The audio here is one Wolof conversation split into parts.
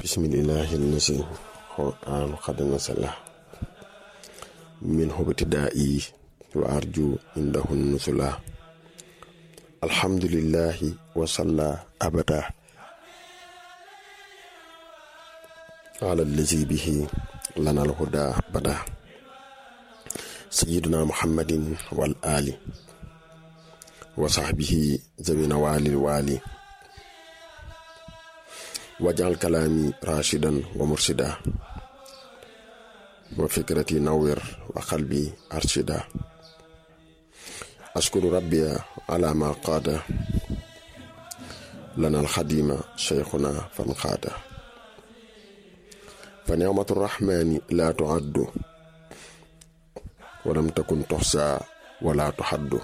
bismillahi lasi qur'an qad nasala min hubtidaa'i wa arju indahu nusula alhamdulillahi wa salla abada ala allazi bihi lana alhuda bada sayyiduna muhammadin wal ali wa sahbihi zawina walil wali wajal kalaami rashidan wa mursida wa fikrati nawir wa qalbi arshida ashkuru rabbiya ala ma qaada lana alxadima cheikhuna fan qaada fa nicmatu rahmani la tuaddu walam takun toxsa wala tuxaddu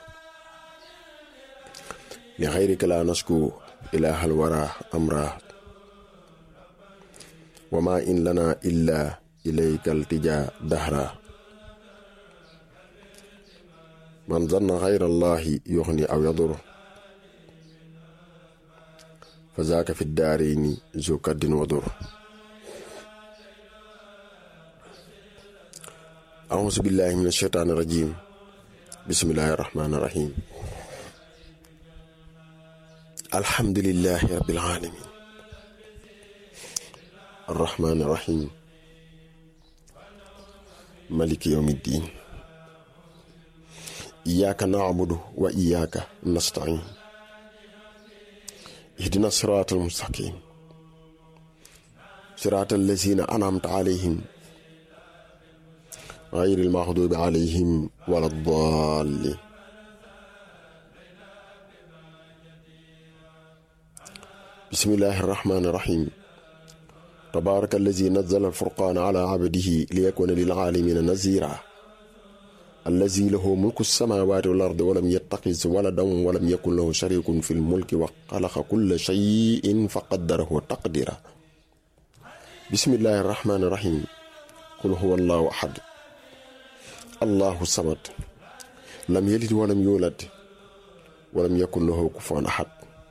li xayrika la nasku ilaha alwara amra wama in lana illa ilayka altija dahra man zanna xayra allahi yuxni aw yadur fa zaaka fi daarayni zu kaddin wadur auzu billahi min asheytaani rajim bismillahi rahmaani rahim alhamdulillahi rabbil alamin arrahmaani rahim maliki yawmi ddin iyyaka na'budu wa iyyaka nasta'in ihdina siraatal mustaqim siraatal lazina an'amta alayhim ghayril maghdubi alayhim walad dallin bismillahir rahmanir rahim tabaaraka allazi nazzala al-furqaana ala abdihi liyakuna lil aalamiina naziira allazi lahu mulku samaawaati wal ardi walam yattaxiz waladan walam yakun lahu shariikun fil mulki wa xalaqa kulla shay'in fa qaddarahu taqdiira bismillahi rahmaani rahiim qul huwa allahu ahad allahu samad lam yalid walam yuulad walam yakun lahu kufuwan ahad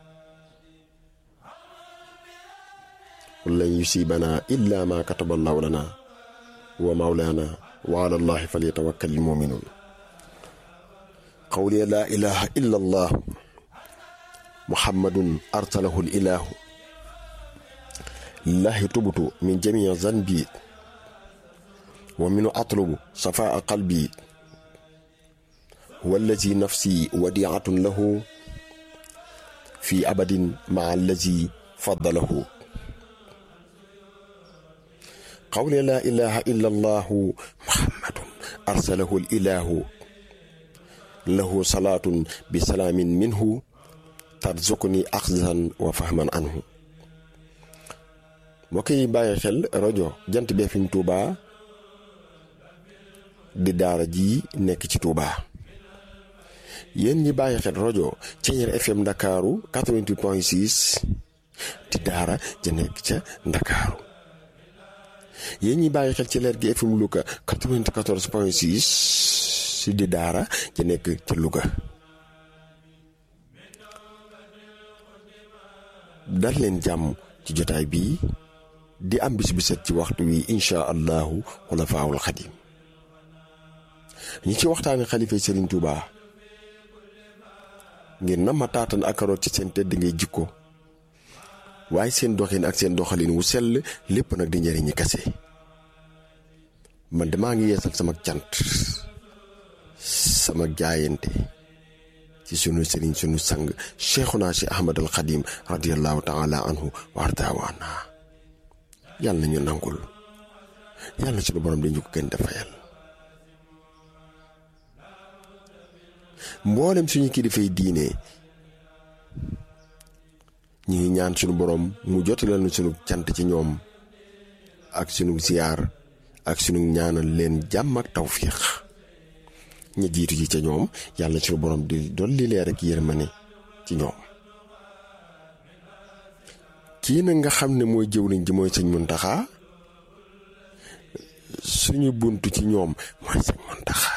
qul lan yusiibanaa illaa maa kataba allahu lanaa wa mawlaanaa wa ala allahi falyatawakkal almuminuun qawliya laa ilaha illa allah muhammadun arsalahu lilahu lillahi tubtu min jamii zanbi wa minu atlubu safaa qalbi huwa allazi nafsi wadiatun lahu fi abadin maa allazi faddalahu qawli laa ilaha illa allahu muhammadun arsalahu ilahu lahu salaatun bi salaamin minhu tarzuqni axzan wa fahman anhu mbokk yi bàyyi xel rajo jant bi FM Touba di daara ji nekk ci Touba yéen ñi bàyyi xel rajo Thiéniere FM Ndakaaru 88.6 di daara ja nekk ca Ndakaaru yéen ñi bàyyi xel ci leer gi FM Louga 94 point 6 si di daara ci nekk ci Louga dal leen jàmm ci jotaay bii di am bis bi set ci waxtu wi incha allahu xulafaawul xadim ñi ci waxtaani xalifa Serigne Touba ngir na ma taatan ak karoot ci seen tedd ngay jikko waaye seen doxin ak seen doxalin wu sell lépp nag di njëriñi kase man damaa ngi yeesal sama cant sama jaayante ci sunu sëriñ sunu sang cheikhuna si ahmad al xadim radiallahu taala anhu wa ardaawaana yàlla nañu nangul yàlla sunu borom dañu ko gën defayal mboolem suñu kilifay diine ñi ngi ñaan sunu borom mu jotalal nu sunu cant ci ñoom ak sunu ziyaar ak sunu ñaanal leen jàmm ak tawfiix ña jiitu ji ca ñoom yàlla sunu borom di dolli leer ak yërmande ci ñoom kii nag nga xam ne mooy jëwriñ ji mooy sëñ Muntaxa suñu buntu ci ñoom mooy sëñ Muntaxa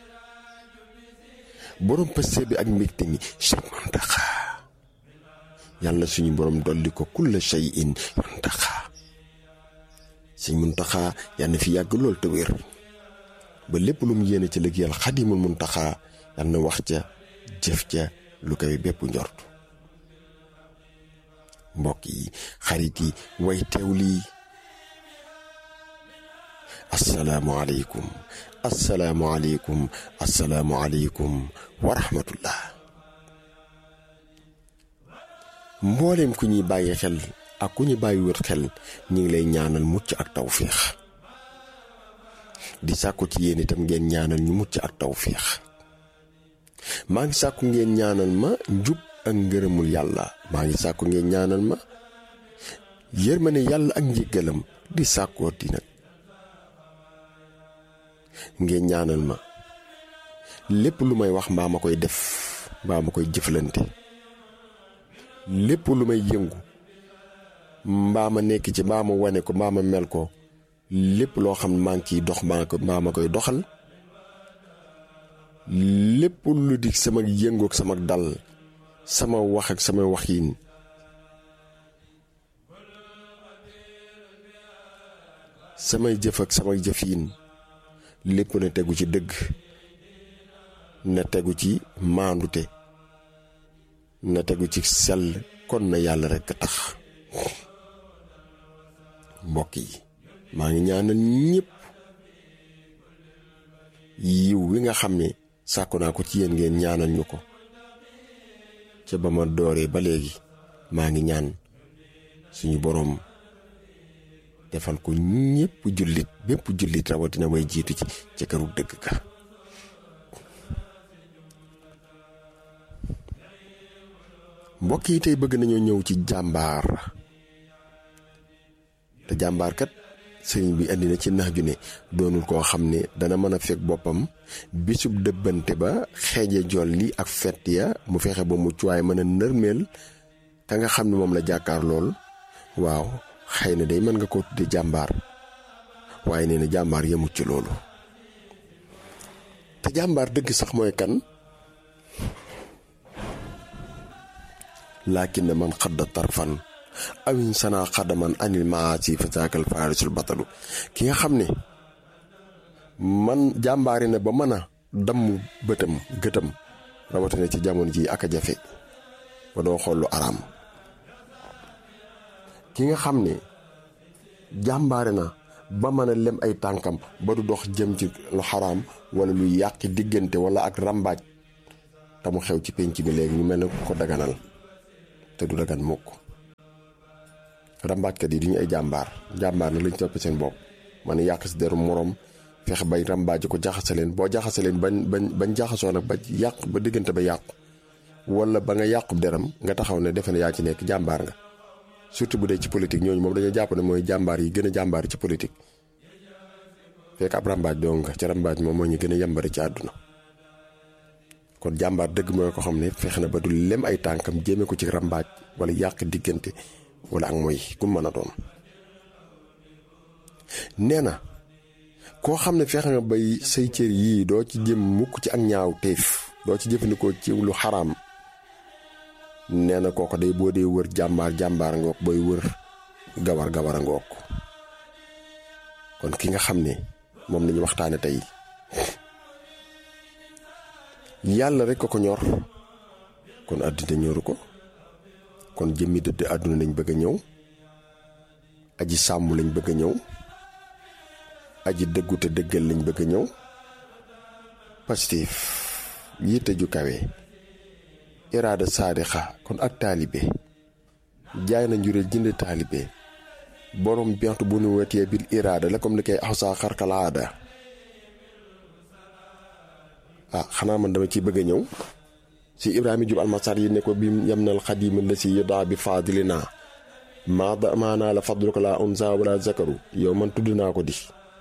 borom pëste bi ak mbégte mi sëñ Muntaxa yàlla suñu borom dolli ko kulla shay'in muntaxa sëñ muntaxa yal na fi yàgg lool te wér ba lépp lu mu yéene ci liggéeyal xadimul muntaxa yal na wax ca jëf ca lu koy bépp njort mbokk yi xarit yi way teew lii asalaamualeykum asalaamualeykum asalaamualeykum wa rahmatullah mboolem ku ñuy bàyyi xel ak ku ñu bàyyi wër xel ñu ngi lay ñaanal mucc ak tawféex di sàkku ci yéen itam ngeen ñaanal ñu mucc ak tawféex maa ngi sàkku ngeen ñaanal ma njub ak ngërëmul yàlla maa ngi sàkku ngeen ñaanal ma yërmande yàlla ak njëggalam di sàkkoo di nag ngeen ñaanal ma lépp lu may wax mbaa ma koy def mbaa ma koy jëflante lépp lu may yëngu mbaa ma nekk ci mbaa ma wane ko mbaa ma mel ko lépp loo xam ne maa ngi ciy dox mbaa ko mbaa ma koy doxal lépp lu di sama yëngu ak sama dal sama wax ak sama waxiin samay jëf ak samay jëfiin lépp na tegu ci dëgg na tegu ci maandute na tegu ci sell kon na yàlla rekk a tax mbokk yi maa ngi ñaanal ñépp yiw wi nga xam ne sàkku naa ko ci yéen ngeen ñaanal ñu ko ca ba ma dooree ba léegi maa ngi ñaan suñu boroom defal ko ñépp jullit bépp jullit rawatina way jiitu ci ci këru dëgg ga mbokk yi tey bëgg nañoo ñëw ci jàmbaar te jàmbaar kat sëriñ bi indi na ci nax ju ne doonul koo xam ne dana mën a fekk boppam bisub dëbbante ba xeeje jol li ak fett ya mu fexe ba mucc waaye mën a nërmeel ka nga xam ne moom la jàkkaar lool waaw xëy na day mën nga ko tudde jàmbaar waaye nee na jàmbaar yemut ci loolu te jàmbaar dëgg sax mooy kan laakin man xadda tarfan awin sana xadaman anil maasi fa saakal faarisul batalu ki nga xam ne man jàmbaari na ba mën a damm bëtam gëtam rawatina ci jamono ji ak a jafe ba doo xool lu araam ki nga xam ne jàmbaare na ba mën a lem ay tànkam ba du dox jëm ci lu xaraam wala luy yàqi diggante wala ak rambaaj te mu xew ci penc bi léegi ñu mel ne ko daganal te du dagan mukk rambaajkat yi duñu ay jàmbaar jàmbaar na lañ topp seen bopp man yàq si deru moroom fexe bay rambaaji ko jaxase leen boo jaxase leen bañ bañ bañ jaxasoo nag ba yàq ba diggante ba yàqu wala ba nga yàqub deram nga taxaw ne defe ne yaa ci nekk jàmbaar nga surtout bu dee ci politique ñooñu moom dañoo jàpp ne mooy jàmbaar yi gën a jàmbaar ci politique fekk ab rambaaj doo nga ci rambaaj moom moo ñu gën a yambari ci àdduna kon jàmbaar dëgg mooy ko xam ne fexe na ba du lem ay tànkam jéeme ko ci rambaaj wala yàq diggante wala ak mooy ku mën a doon nee na koo xam ne fexe nga bay say cër yii doo ci jëm mukk ci ak ñaaw téef doo ci jëfandikoo ci lu xaraam nee na kooko day boo dee wër jàmbaar jàmbaar ngook booy wër gawar gawar a ngook kon ki nga xam ne moom lañu waxtaane tey yàlla rek ko ko ñor kon àddina ñoru ko kon jëmmi dëdd àdduna lañ bëgg a ñëw aji sàmm lañ bëgg a ñëw aji dëggu te dëggal lañ bëgg a ñëw pastif yitte ju kawe iraada saadixa kon ak taalibe jaay na njureel jënd taalibe borom bientu bu nu wetee bil iraada la comme ni koy axsaa xarkalaada ah xanaa man dama ciy bëgg a ñëw si ibrahima jub almasar yi ne ko bi yam nal xadima la si yëdaa bi faadilina maada maanaa la fadluka la unsa wala zakaru yow man tudd naa ko di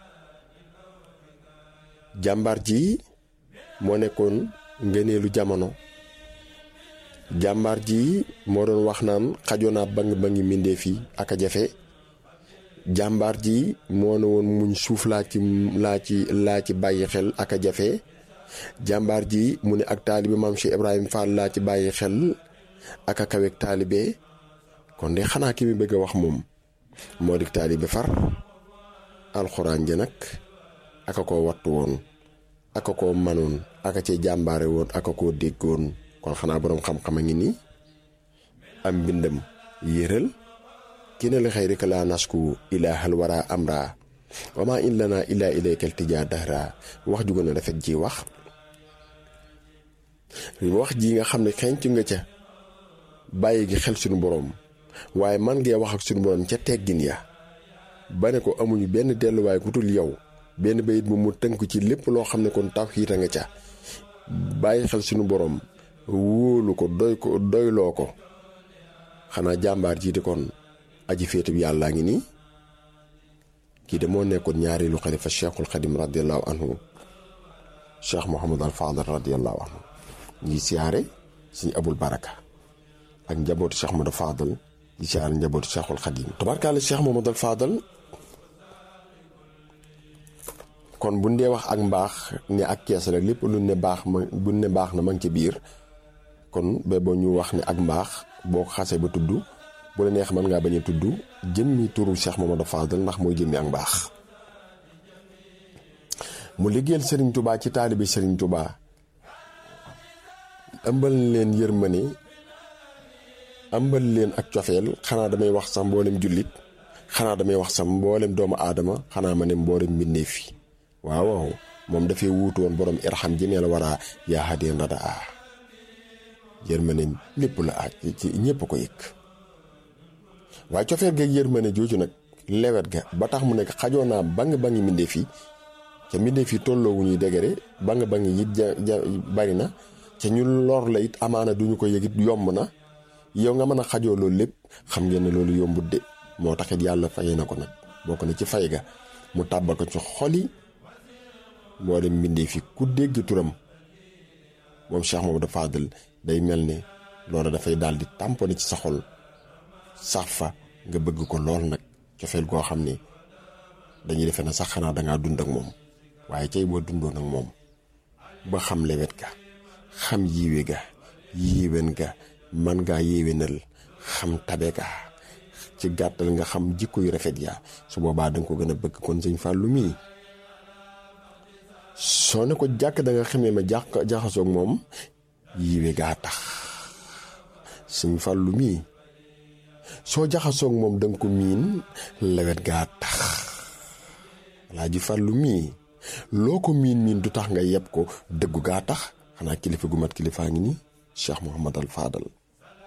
jàmbaar ji moo nekkoon ngëneelu jamono jàmbaar ji moo doon wax naan xajoo naa bang bangi mbindee fii ak a jafe jàmbaar ji moo ne woon muñ suuf laa ci laa ci laa ci bàyyi xel ak a jafe jàmbaar ji mu ne ak taalibi maam Cheikh Ibrahima Fall laa ci bàyyi xel ak a kaweeg taalibe kon de xanaa ki mi bëgg a wax moom moo di taalibe far alxuraan ja nag aka koo wattu woon aka koo manoon aka cee jàmbaare woon aka koo déggoon kon xanaa boroom xam-xam a ngi nii am mbindam yéral ki ne li xëy rek laa nasku ilaahal wara amra wama in lana illa ilaykal tijaa dahra wax ju gën a rafet ji wax wax ji nga xam ne xenc nga ca bàyyi gi xel suñu boroom waaye man ngee wax ak suñu boroom ca teggin ya ba ne ko amuñu benn delluwaay ku dul yow benn bayit bu mu tënk ci lépp loo xam ne kon tawhiid a nga ca bàyyi xel suñu boroom wóolu ko doy ko doyloo ko xanaa jàmbaar jiite kon aji féete bi yàllaa ngi nii kii de moo nekkoon ñaareelu xalifa cheikhul xadim radiallahu anhu cheikh mohamad al fadal radiallahu anhu ñi siyaare suñ abul baraka ak njabootu cheikh mohamad al fadal ñi siyaare njabootu cheikhul xadim tabarkaale cheikh mohamad al fadal kon buñ dee wax ak mbaax ne ak kees rek lépp lu ne baax ma buñ ne baax na ma ngi ci biir kon ba boo ñu wax ne ak mbaax boo ko xasee ba tudd bu la neex mën ngaa bañ a tudd jëmmi turu Cheikh Mamadou Fadal ndax mooy jëmmi ak mbaax mu liggéeyal Serigne Touba ci taalibi Serigne Touba ëmbal leen yërmane ëmbal leen ak cofeel xanaa damay wax sax mboolem jullit xanaa damay wax sax mboolem doomu aadama xanaa ma ne mboolem mbindeef yi waaw waaw moom dafay wuutu woon borom irham ji la war a yaa hadeen rada a yërmane lépp la aaj ci ñëpp ko yëg waaye cofeel ga yërmane jooju nag lewet ga ba tax mu nekk xajoo naa bang bangi mbindeef yi ca mbindeef yi tolloowu ñuy dégere bang bangi it ja ja bari na ca ñu lor la it amaana duñu ko yëg it yomb na yow nga mën a xajoo loolu lépp xam ngeen ne loolu yombut de moo taxit yàlla fayee na ko nag bokk na ci fay ga mu tàbbal ko ci xoli moo dem mbindeef yi ku dégg turam moom Cheikh Mamadou Fadal day mel ne loolu dafay daal di tamponné ci sa xol sax fa nga bëgg ko lool nag cofeel goo xam ne dañuy defe na sax xanaa dangaa dund ak moom waaye cay boo dundoon ak moom ba xam lewet ga xam yiwe ga yiwen ga man ngaa yéwénal xam tabe ga ci gàttal nga xam jikko yu rafet ya su boobaa danga ko gën a bëgg kon sëñ Fallou mii soo ne ko jàkk da nga xamee ma jax jaxasoog moom yiwe gaa tax sëñ Fallou mii soo jaxasoog moom danga ko miin lewet gaa tax laa ji Fallou mii loo ko miin miin du tax nga yeb ko dëggu gaa tax xanaa kilifa gu mat kilifaa ngi nii Cheikh Mouhamad al Fadal